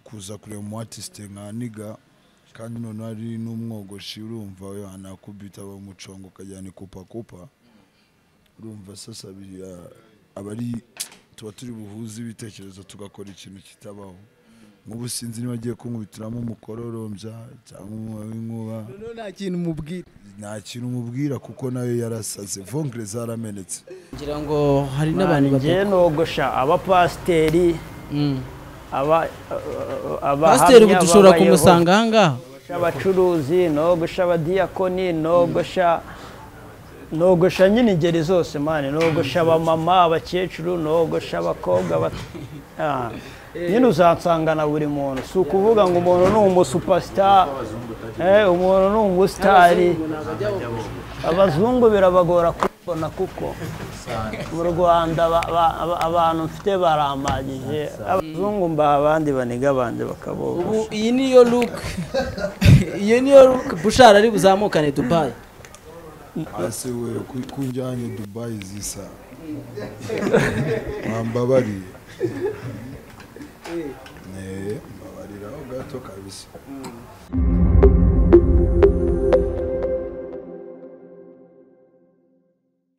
kuza kureba umu artiste nka niga kandi noneho ari n'umwogoshi urumva yohana kubita aba umucongo ukajyana ikupakupa urumva sasa biriya- aba ari tuba turi buhuze ibitekerezo tugakora ikintu kitabaho nk'ubu sinzi niba agiye kunkubitiramo umukororombya cyangwa inkuba noneho nta kintu umubwira nta kintu umubwira kuko nayo yarasaze vongere zaramenetse ngira ngo hari n'abantu ngiye nogosha abapasiteri aba- pasiteri ubu abahamya dushobora b'Abayehova, kumusanga ahangaha nogosha abacuruzi nogosha abadiyakoni nogosha nogosha nyine ingeri zose mani nogosha abamama abakecuru nogosha abakobwa abat- Ah. nyine uzansangana buri muntu si ukuvuga ngo umuntu ni umusupasita eh, umuntu ni umusitari abazungu birabagora kubona kuko mu rwanda ba- ba- ba- abantu mfite baramagije abazungu mbaha abandi baniga abandi bakaboga ubu iyi niyo luke iyo niyo luke bushara ari buzamukane dubayi hasi we ku- kunjyanye dubayi zisa mwambabariye Eh, mbabariraho gato kabisa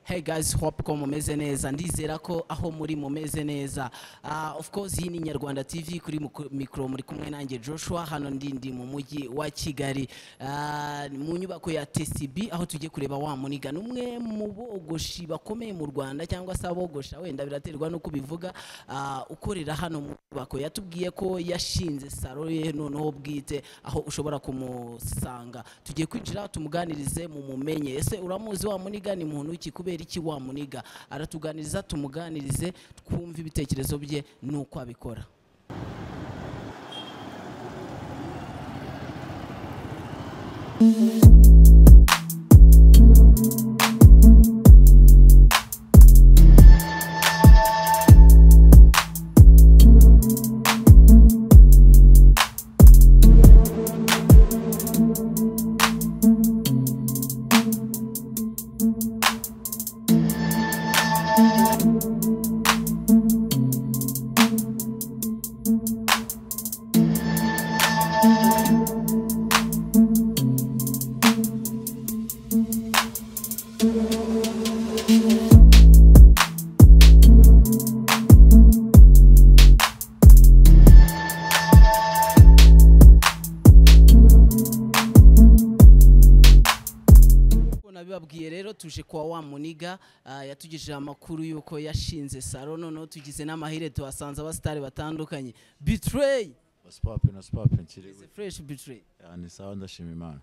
Hey guys, hope ko mumeze neza ndizera ko aho muri mumeze neza Ah, of course iyi ni Nyarwanda TV kuri muku- mikoro muri kumwe nanjye Joshua hano ndi ndi mu mujyi wa Kigali Ah, mu nyubako ya TCB aho tugiye kureba wa muniga n'umwe mu bogoshi bakomeye mu Rwanda cyangwa se abogosha wenda biraterwa n'uko ubivuga Ah, ukorera hano mu nyubako yatubwiye ko yashinze salo ye noneho bwite aho ushobora kumusanga tugiye kwinjira tumuganirize mu mumenye ese uramuzi wa muniga ni muntu iki kubera iki wa muniga aratuganiriza tumuganirize twumve ibitekerezo bye n'uko abikora Nk'uko nabibabwiye rero tuje kwa wa muniga ah, yatugejeje amakuru y'uko yashinze salo noneho tugize n'amahire tuhasanze abasitari batandukanye bitrey wasipapi na sipapi nkiri gute fresh bitrey Ya, ni sawa ndashima imana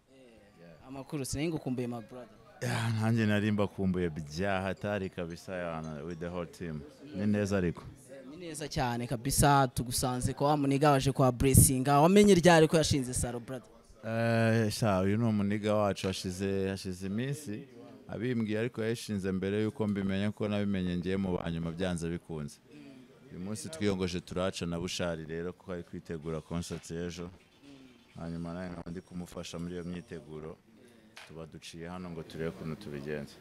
amakuru sinahingukumbuye my brother Ya, nanjye nari mbakumbuye byahatari kabisa yana with the whole team ni neza ariko ni neza cyane kabisa tugusanze kwa wa muniga waje kwa blessinga wamenye ryari ko yashinze salo brother Eh, sha uyu ni umuniga wacu hashize hashize iminsi abimbwiye ariko yayishinze mbere yuko mbimenya kuko nabimenye ngiye mu banyuma byanze bikunze uyu munsi twiyongoje turaca na bushari rero kuko ari kwitegura concert y'ejo hanyuma nawe nkaba ndi kumufasha muri iyo myiteguro tuba duciye hano ngo turebe ukuntu tubigenza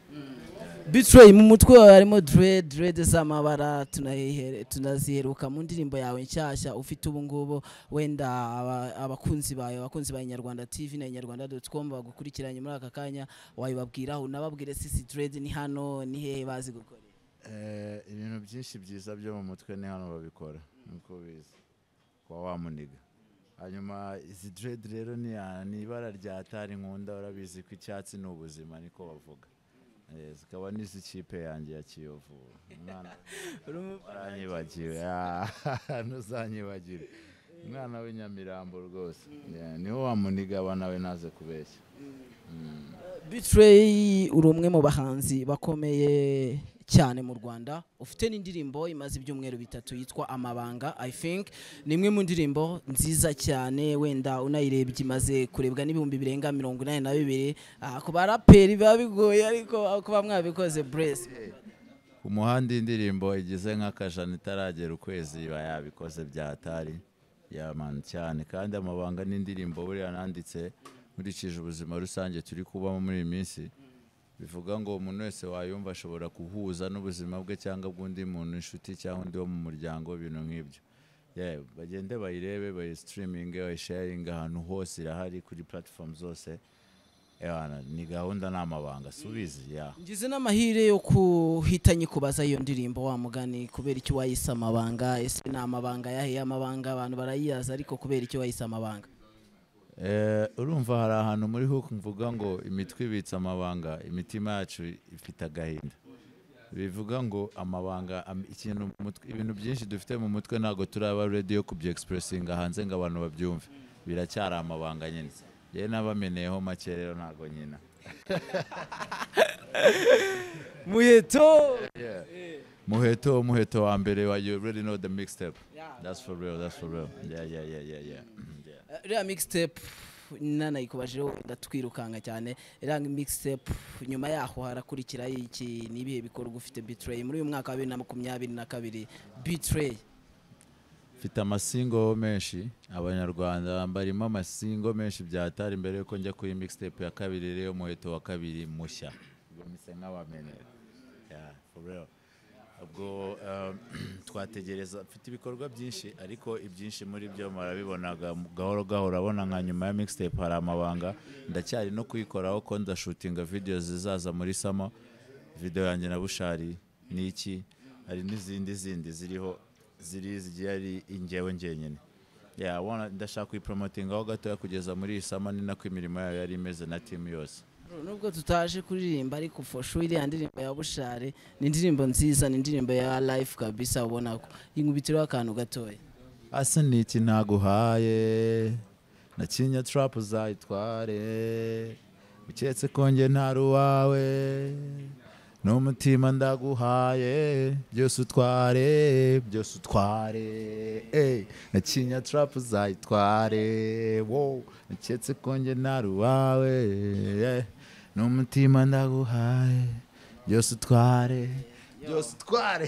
bitrey mu mutwe wawe harimo dread dread z'amabara tunayihere- tunaziheruka mu ndirimbo yawe nshyashya ufite ubu ngubu wenda aba- abakunzi bawe abakunzi ba inyarwanda tv na inyarwanda com bagukurikiranye muri aka kanya wayibabwiraho unababwire sisi dread ni hano ni hehe bazi gukora Eh, ibintu byinshi byiza byo mu mutwe ni hano babikora nkuko ubizi kuba wamuniga hanyuma izi dread rero ni ya- ni ibara rya tari nkunda urabizi ko icyatsi ni ubuzima niko bavuga Eh, zikaba n'iz'ikipe yanjye ya kiyovu umwana waranyibagiwe Ah, ntuzanyibagire umwana w'inyamirambo rwose Yeah, niho wamuniga aba nawe ntaze kubeshya bitrey uri umwe mu bahanzi bakomeye cyane mu rwanda ufite n'indirimbo imaze ibyumweru bitatu yitwa amabanga i think ni imwe mu ndirimbo nziza cyane wenda unayirebye imaze kurebwa n'ibihumbi birenga mirongo inani na bibiri Ah, ku baraperi biba bigoye ariko kuba mwabikoze buresi ku muhanda indirimbo igize nk'akajana itaragera ukwezi iba yabikoze bya tari yamana cyane kandi amabanga n'indirimbo buriya nanditse nkurikije ubuzima rusange turi kubamo muri iyi minsi bivuga ngo umuntu wese wayumva ashobora guhuza n'ubuzima bwe cyangwa bw'undi muntu inshuti cyangwa undi wo mu muryango ibintu nk'ibyo Yeah, bagende bayirebe bayisitiriminge bayisharinge ahantu hose irahari kuri platform zose Yeah, ni gahunda ni amabanga subizi yeah. ngize n'amahire yo kuhita nyikubaza iyo ndirimbo wa mugani kubera icyo wayise amabanga ese ni amabanga yahiye amabanga abantu barayiyaza ariko kubera icyo wayise amabanga Eh, urumva hari ahantu muri hook mvuga ngo imitwe ibitse amabanga imitima yacu ifite agahinda bivuga ngo amabanga am- ikintu mu mutwe- ibintu byinshi dufite mu mutwe ntabwo turaba ready yo kubya expressinga hanze ngo abantu babyumve biracyari amabanga nyine yewe nabameneyeho make rero ntabwo nyina muheto muheto muheto wa mbere wa you already know the mixtape that's for real that's for real yeah yeah yeah yeah yeah yeah Eh, iriya mixtape nanayikubajeho ndatwirukanga cyane iriya mixtape nyuma yaho harakurikiraho iki ni ibihe bikorwa ufite bitrey muri uyu mwaka wa bibiri na makumyabiri na kabiri bitrey mfite amasingo menshi abanyarwanda mbarimo amasingo menshi byatari mbere yuko njya kuri mixtape ya kabiri rero muheto wa kabiri mushya ubwo mise nk'abamenera Yeah, for real. ubwo um, twategereza mfite ibikorwa byinshi ariko ibyinshi muri byo murabibonaga mu- gahoro gahoro abona nka nyuma ya mixtape hari amabanga ndacyari no kuyikoraho ko ndashutinga videos zizaza muri sama video yanjye na bushari ni iki hari n'izindi zindi ziriho ziri zigiye ari ingewe ngenyine yeah, wana- ndashaka kuyipromotingaho gatoya kugeza muri iyi sama ni nako imirimo yayo yari imeze na timu yose Bro, nubwo tutaje kuririmba ariko for sure iriya ndirimbo ya bushare ni indirimbo nziza ni indirimbo ya life kabisa ubona ko inkubitiraho akantu gatoya asa n'iki ntaguhaye nakinya turapu uzayitware uketse ko njye ntari uwawe n'umutima ndaguhaye byose utware byose utware ey, nakinya turapu uzayitware wo uketse ko njye ntari uwawe yeah. n'umutima ndaguhaye byose utware byose utware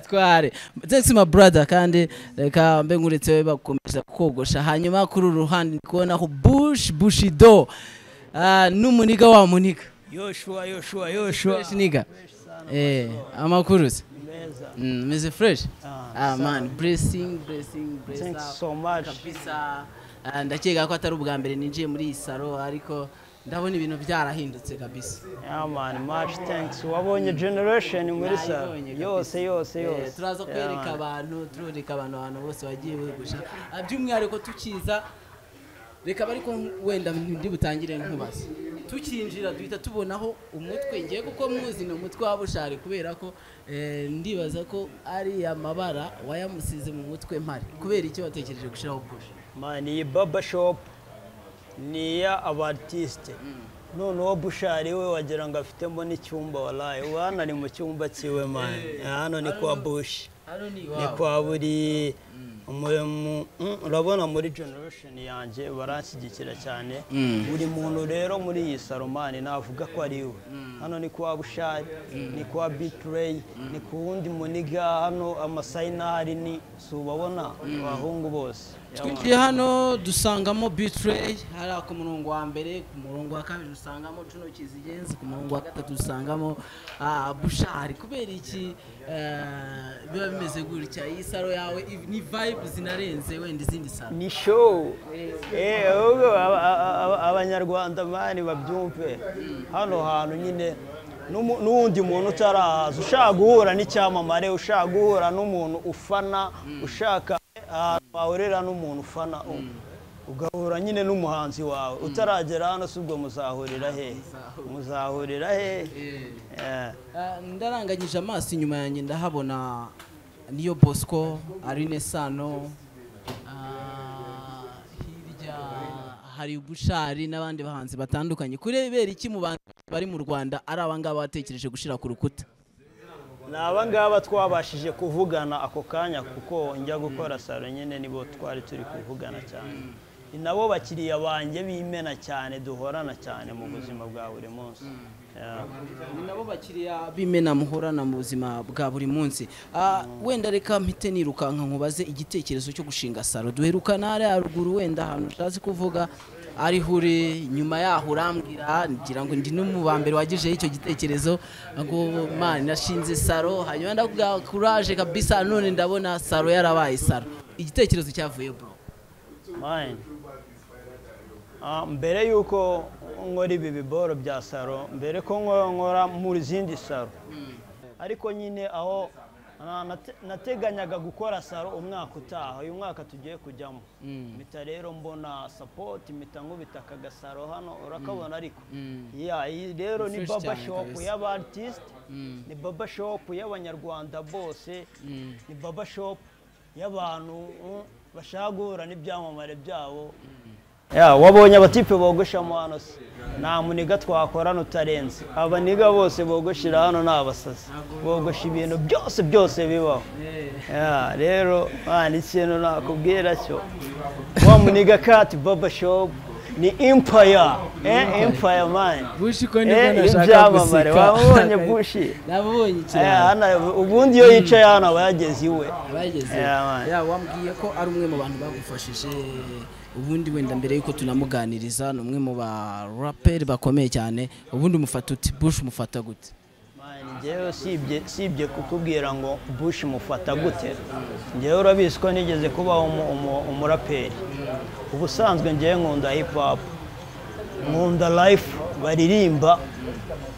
tware ndetse ma brother kandi reka mbe nkuretse we bakomeza kogosha hanyuma kuri uru ruhande ndi kubonaho bush bushido Ah, n'umuniga wa muniga yoshua yoshua yoshua fresh niga eh amakuru se meza Mm, meze fresh Ah, ah man blessing blessing bless thanks up. so much kabisa Ah, ndakeka ko atari ubwa mbere ninjiye muri iyi saro ariko ndabona ibintu byarahindutse kabisa yeah man much thanks wabonye generation muri sa Nayibonye kabisa. yose yose Eh, yose turaza Yeah, kwereka man. abantu turereka abantu ahantu bose bagiye begusha Ah, by'umwihariko tukiza reka ariko wenda ndi butangire nkubaza tukinjira duhita tubonaho umutwe ngiye kuko muzi ni umutwe waba ushari kubera ko eh, ndibaza ko ari amabara wayamusize mu mutwe mpari kubera icyo watekereje gushyiraho bush man iyi baba shop ni iya abartiste noneho bushari we wagira ngo afitemo n'icyumba waraye ubu hano ari mu cyumba cyiwe man hano ni kwa bushi hano ni ni iwabo kwa buri mu- mu- mm, urabona muri generation yanjye baranshyigikira cyane buri muntu rero muri iyi salomani navuga ko ari we hano ni kwa bushari ni kwa bitrey ni ku wundi muniga hano amasayinari ni si ubabona abahungu bose twinjiye hano dusangamo bitrey hariya ku murongo wa mbere ku murongo wa kabiri dusangamo cuno kizigenzi ku murongo wa gatatu dusangamo ah, bushari kubera iki eh, biba bimeze gutya iyi saro yawe i- ni vibe zinarenze wenda izindi saro ni show Eh, ahubwo aba- aba- aba- abanyarwanda mani babyumve hano hantu nyine n'umu- n'undi muntu utarahaza ushaka guhura n'icyamamare ushaka guhura n'umuntu ufana ushaka ahantu wahurira n'umuntu ufana ugahura nyine n'umuhanzi wawe utaragera hano si ubwo muzahurira hehe muzahurira hehe Eh. Eh, ndaranganyije amaso inyuma yanjye ndahabona niyo bosco arine sano ah, hirya hari bushari n'abandi bahanzi batandukanye kurebera iki mu bantu bari mu rwanda ari abangaba batekereje gushyira ku rukuta ni abangaba twabashije kuvugana ako kanya kuko njya gukora salo nyine nibo twari turi kuvugana cyane ni nabo bakiriya banjye b'imena cyane duhorana cyane mu buzima bwa buri munsi Yeah. ni nabo bakiriya b'imena muhorana mu buzima bwa buri munsi Ah, wenda reka mpite nirukanka nkubaze igitekerezo cyo gushinga salo duherukana hariya haruguru wenda ahantu utazi kuvuga ariho uri nyuma yaho urambwira ngira ngo ndi n'umubambere wagijeho icyo gitekerezo ngo mani nashinze salo hanyuma ndakubwira kuraje kabisa none ndabona salo yarabaye salo igitekerezo cyavuye bro mine Ah, mbere y'uko nkora ibi biboro bya saro mbere ko nko- nkora mu zindi saro ariko nyine aho na- nate- nateganyaga gukora saro umwaka utaha uyu mwaka tugiye kujyamo mpita rero mbona sapoti mpita nkubita aka gasaro hano urakabona ariko Yeah, iyi rero ni Fresh baba cyane shopu kabisa. y'abartisite ni baba shopu y'abanyarwanda bose ni baba shopu y'abantu mm, bashaka guhura n'ibyamamare byabo Ya, wabonye abatipe bogosha mu hano se nta muniga twakorana utarenze abaniga bose bogoshira hano ni abasazi bogosha ibintu byose byose bibaho Ya, rero mwana ikintu nakubwira cyo wa muniga kati baba shop ni empire eh empire man bushi ko nibwo eh nashaka ibyamamare guseka wabonye bushi nabonye Eh, ikirango hano ubundi iyo yicaye hano aba yageze iwe abageze Yeah, man. ya wambwiye ko ari umwe mu bantu bagufashije ubundi wenda mbere y'uko tunamuganiriza ni umwe mu ba raperi bakomeye cyane ubundi umufata uti bush umufata gute Mani, njyewe usibye usibye kukubwira ngo bush mufata gute njyewe urabizi ko nigeze kubaho umu- umu- umuraperi ubusanzwe njyewe nkunda hip hop nkunda life baririmba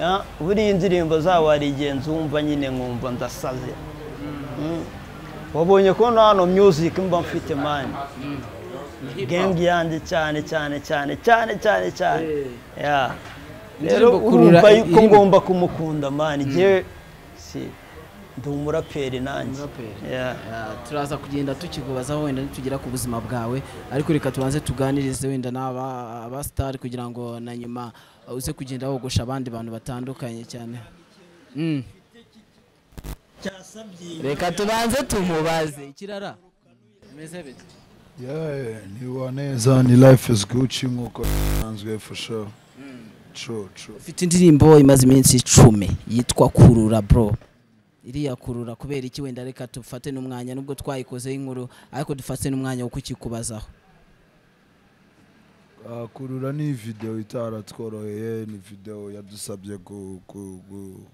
ya, buriya indirimbo zabo hari igihe nzumva nyine nkumva ndasaze Mm. wabonye ko na hano music mba mfite mani gengi yanjye cyane cyane cyane cyane cyane cyane Ya. rero Indirimbo kurura urumva yuko iri- ngomba kumukunda mani njyewe si ndi umuraperi nanjye Umuraperi. Ya. Ah, turaza kugenda tukikubazaho wenda nitugera ku buzima bwawe ariko reka tubanze tuganirize wenda n'aba aba sitari kugira ngo na nyuma uh, uze kugenda wogosha abandi bantu batandukanye cyane Mm. reka tubanze tumubaze ikirara Umeze bite? Yeah, ni wa neza ni life is Gucci nk'uko bisanzwe for sure. True, true. ufite indirimbo imaze iminsi icumi yitwa kurura bro iriya kurura kubera iki wenda reka dufate n'umwanya nubwo twayikozeho inkuru ariko dufate n'umwanya wo kukikubazaho Ah, kurura ni video itaratworoheye ni video yadusabye gu- gu- gu-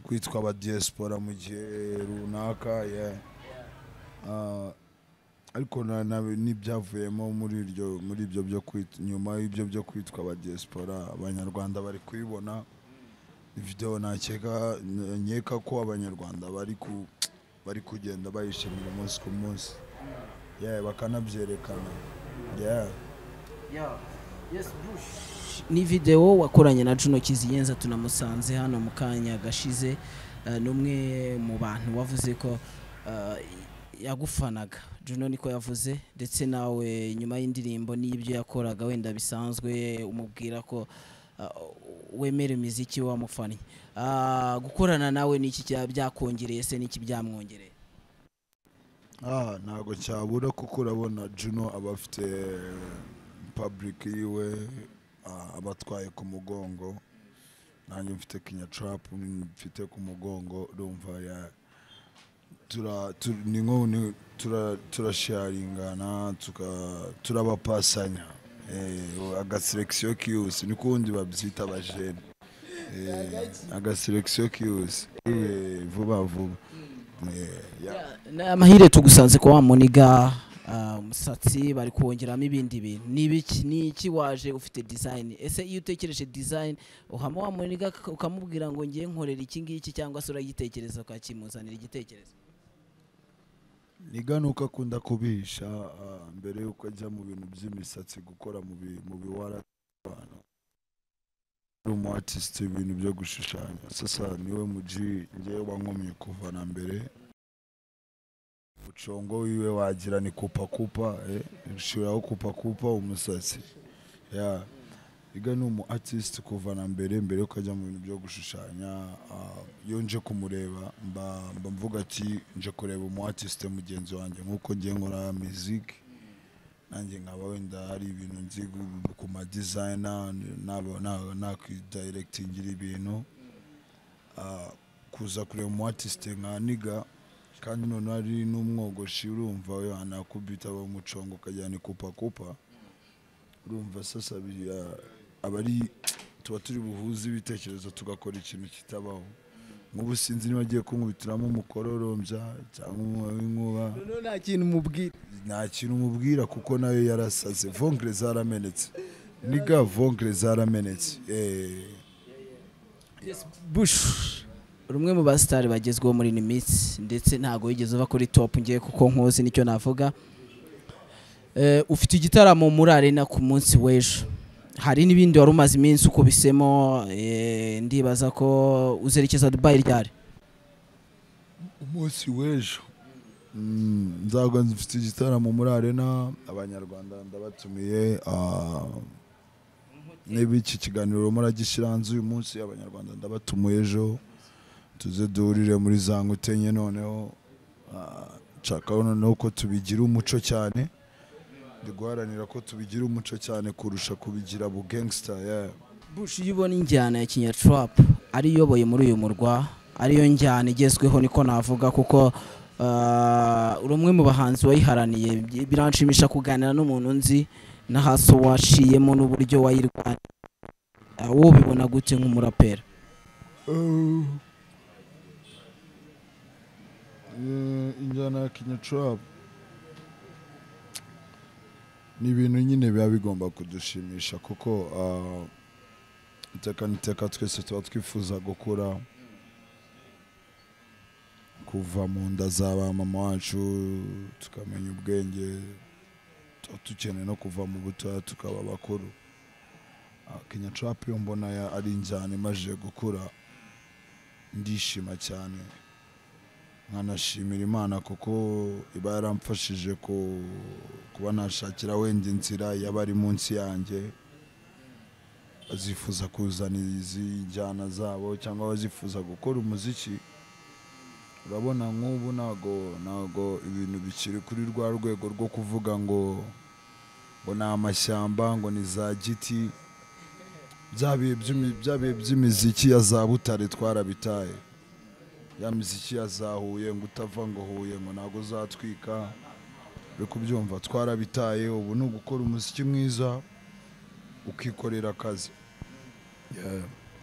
kwitwa aba diaspora mu gihe runaka yeah. Ah, ariko na- na- n'ibyavuyemo muri iryo muri ibyo byo kwit- nyuma y'ibyo byo kwitwa aba diaspora abanyarwanda bari kuyibona video nakeka nkeka ko abanyarwanda bari ku bari kugenda bayishimira umunsi ku munsi yeah, bakanabyerekana yeah. ni videwo wakoranye na Juno Kiziyenza tunamusanze hano mu kanya gashize eh, ni umwe mu bantu wavuze ko eh, yagufanaga Juno niko yavuze ndetse nawe nyuma y'indirimbo n'ibyo yakoraga wenda bisanzwe umubwira ko eh, wemera imiziki wamufannye Ah, gukorana nawe ni iki cya- byakongereye se n'iki byamwongereye Ah, ntabwo cyabura kuko urabona Juno aba afite public yiwe ah, aba atwaye ku mugongo nanjye mfite Kenya Trap mfite ku mugongo urumva ya tura tu- ni nko ni- tura- turasharingana tuka- turabapasanya Eh, agaselekisiyo kiyose niko ubundi babyita abajene Eh, agaselekisiyo kiyose Eh, vuba vuba Eh, yeah. ni amahire tugusanze ko wamuniga ah, umusatsi bari kuwongeramo ibindi bintu ni ibiki ni iki waje ufite design ese iyo utekereje design uhama wamuniga k- ukamubwira ngo ngiye nkorera iki ngiki cyangwa se uragitekereza ukakimuzanira igitekerezo niga nuko akunda kubihisha ah, mbere y'uko ajya mu bintu by'imisatsi gukora mu bi- mu biwara by'abantu ari umu artist ibintu byo gushushanya sasa niwe muji ngewe wankomye kuva na mbere ucongo wiwe wagira ni kupakupa eh, nshiraho kupakupa umusatsi ya iga ni umu artist kuva na mbere mbere y'uko ajya mu bintu byo gushushanya ah, iyo nje kumureba mba mba mvuga ati nje kureba umu artist mugenzi wanjye nk'uko ngiye nkora muziki nanjye nkaba wenda hari ibintu nzi gu- ku ma designer naba- na- nakidirectingira ibintu Ah, kuza kureba umu artist nka niga kandi noneho ari n'umwogoshi urumva we anakubita bamuconga ukajyana ikupakupa urumva sasa bi- ah, aba ari tuba turi buhuze ibitekerezo tugakora ikintu kitabaho nk'ubu sinzi niba agiye kunkubitiramo umukororombya cyangwa umuba w'inkuba noneho nta kintu umubwira nta kintu umubwira kuko nayo yarasaze vongere zaramenetse niga vongere zaramenetse Eh. bush uri umwe mu basitari bagezweho muri iyi minsi ndetse ntabwo wigeze uva kuri topu ngiye kuko nkuzi nicyo navuga Eh, ufite igitaramo muri arena ku munsi w'ejo hari n'ibindi wari umaze iminsi ukubisemo eh, ndibaza ko uzerekeza dubayi ryari umunsi w'ejo Mm, nzaba mfite igitaramo muri arena abanyarwanda ndabatumiye ah, niba iki kiganiro muragishyira hanze uyu munsi abanyarwanda ndabatumiye ejo tuze duhurire muri za nkutenye noneho ah, nshakaho noneho ko tubigira umuco cyane ndi guharanira ko tubigira umuco cyane kurusha kubigira bugangsita yeah. bush iyo ubona injyana ya kinyaturapu ari iyoboye muri uyu murwa ariyo njyana igezweho niko navuga kuko ah, uri umwe mu bahanzi wayiharaniye Bi- biranshimisha kuganira n'umuntu nzi n'ahasi waciyemo n'uburyo wayirwanya wowe ubibona gute nk'umuraperi Eh, injyana ya kinyacurab ni ibintu nyine biba bigomba kudushimisha kuko ah, iteka n'iteka twese tuba twifuza gukura kuva mu nda za ba mama wacu tukamenya ubwenge tuba dukeneye no kuva mu butoya tukaba bakuru kinyacurap yo mbona ya- ari injyana imajije gukura ndishima cyane nkanashimira imana kuko iba yaramfashije ku- kuba nashakira wenda inzira yaba ari munsi yanjye azifuza kuzana izi njyana zabo cyangwa abazifuza gukora umuziki urabona nk'ubu ntago ntago ibintu bikiri kuri rwa rwego rwo kuvuga ngo ngo ni amashyamba ngo ni za giti bya bihe by'imi- bya bihe by'imiziki ya za butare twarabitaye ya miziki yazahuye ngo utava ngo huye ngo ntabwo uzatwika uri kubyumva twarabitaye ubu ni ugukora umuziki mwiza ukikorera akazi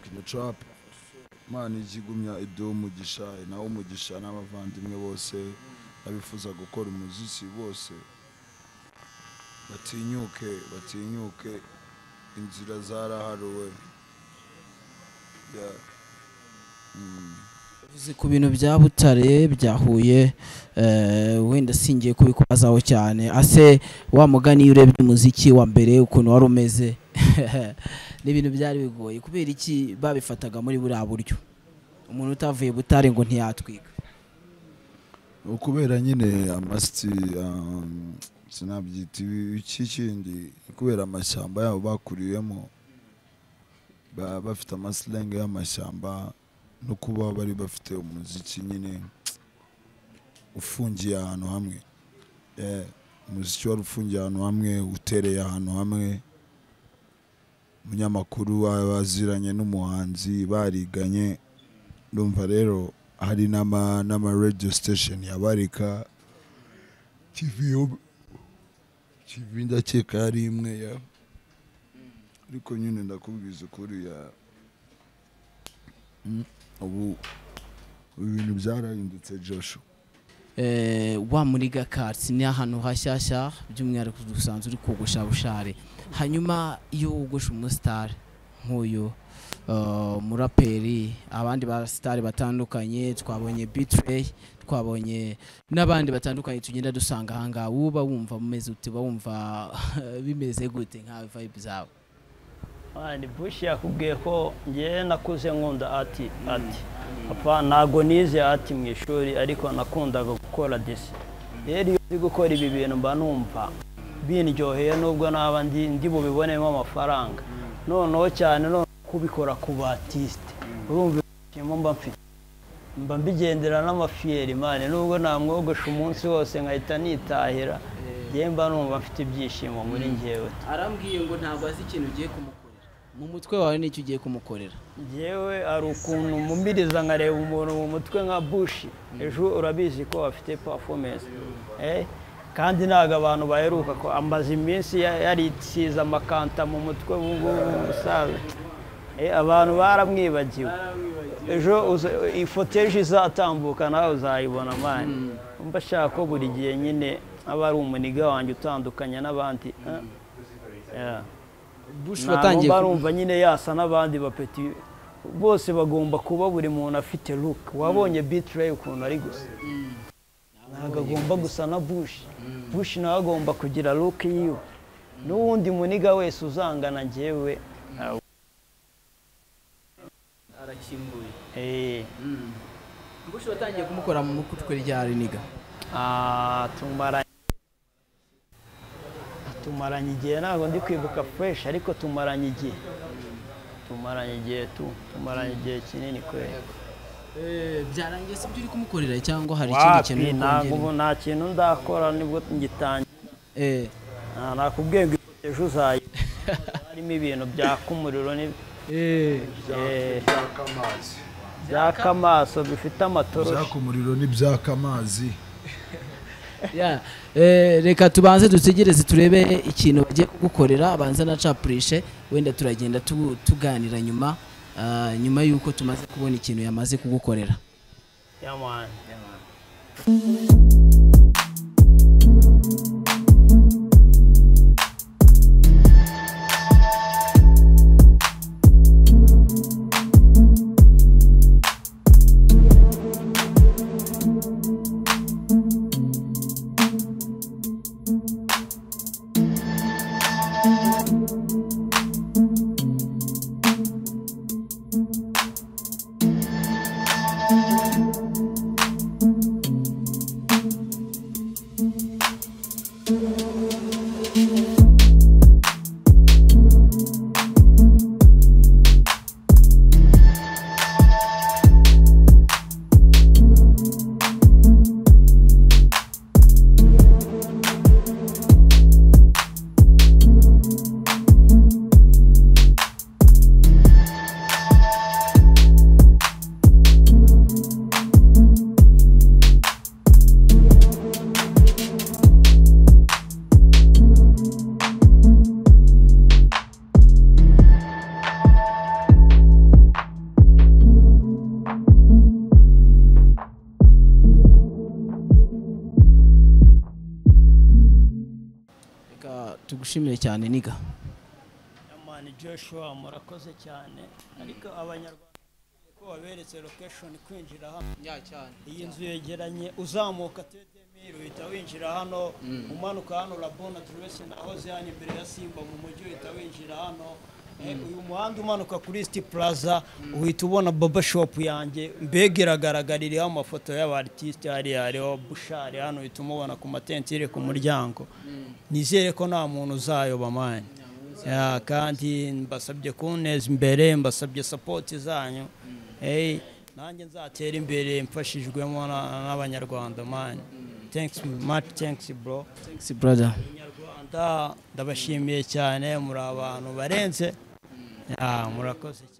kinacapu imana ijya igumya ibyo umugisha nawe umugisha n'abavandimwe bose n'abifuza gukora umuziki bose batinyuke batinyuke inzira zaraharuwe Yeah. Mm. uzi ku bintu bya butare bya huye eh, wenda singiye kubikubazaho cyane ase wa mugani iyo urebye umuziki wa mbere ukuntu wari umeze ni ibintu byari bigoye kubera iki babifataga muri buriya buryo umuntu utavuye butare ngo ntiyatwika ukubera nyine amasiti um, sinabyita ibi- iki kindi kubera amashyamba yabo bakuriyemo baba bafite amasilenge y'amashyamba no kuba bari bafite umuziki nyine ufungiye ahantu hamwe Eh, umuziki wari ufungiye ahantu hamwe utereye ahantu hamwe umunyamakuru wa- baziranye n'umuhanzi bariganye ndumva rero hari n'ama n'ama radio station yabarika TV yo- TV ndakeka yari imwe ya ariko nyine ndakubwiza ukuri ya Mm, ubu ibintu byarahindutse Joshua Eh, wa muri gakatsi ni ahantu hashyashya by'umwihariko dusanzwe uri kogosha bushare hanyuma iyo wogosha umusitari nk'uyu eh, umuraperi abandi basitari batandukanye twabonye bitrey twabonye n'abandi batandukanye tugenda dusanga ahangaha wowe uba wumva umeze ute uba wumva bimeze gute nka vibe zawe ni bushi yakubwiye ko ngewe nakuze nkunda ati ati apfa ntago nize ati mu ishuri ariko nakundaga gukora disi rero iyo ndi gukora ibi bintu mba numva bindyoheye nubwo naba ndi ndi bubibonemo amafaranga noneho cyane noneho kubikora ku batisite urumva ibyishimo mba mfite mba mbigendera n'amafiyeri mani nubwo namwogosha umunsi wose nkahita nitahira ngewe mba numva mfite ibyishimo muri ngewe arambwiye ngo ntabwo azi ikintu ugiye kumukorera mu mutwe wawe nicyo ugiye kumukorera Njyewe hari ukuntu mumiriza nkareba umuntu mu mutwe nka bushi ejo urabizi ko afite performance Eh, kandi ntabwo abantu baheruka ko amaze iminsi ya- yarisize amakanta mu mutwe ubu ngubu umusaza Eh, abantu baramwibagiwe ejo uza- ifoto ejo izatambuka nawe uzayibona mani mba ashaka ko buri gihe nyine aba ari umuniga wanjye utandukanya n'abandi eh? Yeah. bush ntabwo watangiye mba ku- numva nyine yasa n'abandi bapeti bose bagomba kuba buri muntu afite luke wabonye bitireyi ukuntu ari gusa ntabwo agomba gusa na bushi bushi nawe agomba kugira luke yiwe n'uwundi muniga wese uzangana njyewe arakinguye eh, bush watangiye kumukora mu kutwe rya riniga ah, tumaranye tumaranye igihe ntabwo ndi kwibuka fureshi ariko tumaranye igihe tumaranye igihe tu tumaranye igihe kinini kweli byarangiye si byo uri kumukorera cyangwa hari ikindi kintu wapi uri ntabwo kongera ubu nta kintu ndakora nibwo ngitangira Eh, Ah, nakubwiye ngo ifoto ejo uzayi harimo ibintu byaka umuriro ni Eh, eh, byaka amazi byaka amaso bifite amatoroshi byaka umuriro n'ibyaka amazi yeah. Eh, reka tubanze dutegereze turebe ikintu bagiye kugukorera abanza na capurishe wenda turagenda tu- tuganira nyuma ah, nyuma y'uko tumaze kubona ikintu yamaze kugukorera yamani reka tugushimire cyane niga yamani joshua murakoze cyane ariko abanyarwanda ko waberetse lokeshoni kwinjira hano iyi nzu yegeranye uzamuka tedemiri uhita winjira hano umanuka hano labona turese nahoze hano imbere ya simba mu mujyi uhita winjira hano Eh, uyu muhanda umanuka kuri siti plaza uhita ubona baba shopu yanjye mbega iragaragara iriho amafoto y'abartisite hariya hariho bushari hano uhita umubona ku matentire ku muryango nizere ko nta muntu uzayoba mani Ya, kandi mbasabye kunteza imbere mbasabye sapoti zanyu Eh, nanjye nzatera imbere mfashijwemo na- n'abanyarwanda mani thanks much thanks bro thanks brother Abanyarwanda ndabashimiye cyane muri abantu barenze Ya, murakoze cyane